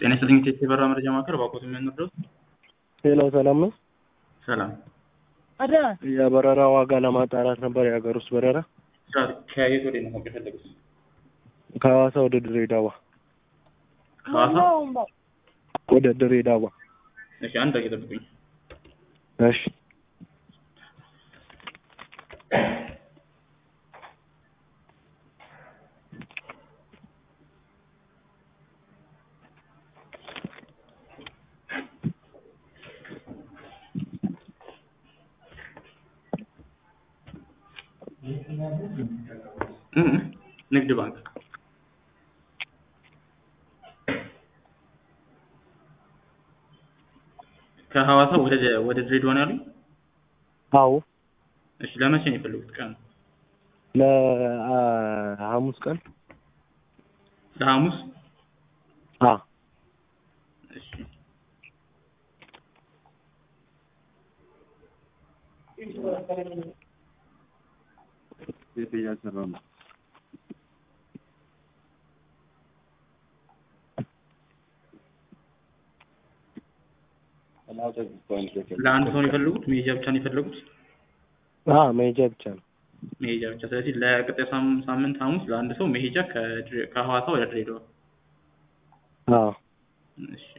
ጤና ይስጥልኝ ቴቴ በራ መረጃ ማዕከል ባኮት የሚያንርደው ሌላው ሰላም ነው። ሰላም የበረራ ዋጋ ለማጣራት ነበር። የሀገር ውስጥ በረራ ከየት ወደ ነው ማወቅ የፈለጉት? ከሐዋሳ ወደ ድሬዳዋ ከሐዋሳ ወደ ድሬዳዋ። እሺ አንድ ደቂቃ ጠብቁኝ። እሺ እ እ ንግድ ባንክ ከሐዋሳ ወደ ወደ ድሬዳዋ ነው ያሉኝ? አዎ እሺ ለመቼ ነው የፈለጉት ቀን? ለሐሙስ ቀን ለሐሙስ? አ እሺ ለአንድ ሰው ነው የፈለጉት? መሄጃ ብቻ ነው የፈለጉት? አ መሄጃ ብቻ ነው። መሄጃ ብቻ። ስለዚህ ለቀጣይ ሳም- ሳምንት ሐሙስ ለአንድ ሰው መሄጃ ከድሬ- ከሐዋሳ ወደ ድሬዳዋ። አዎ እሺ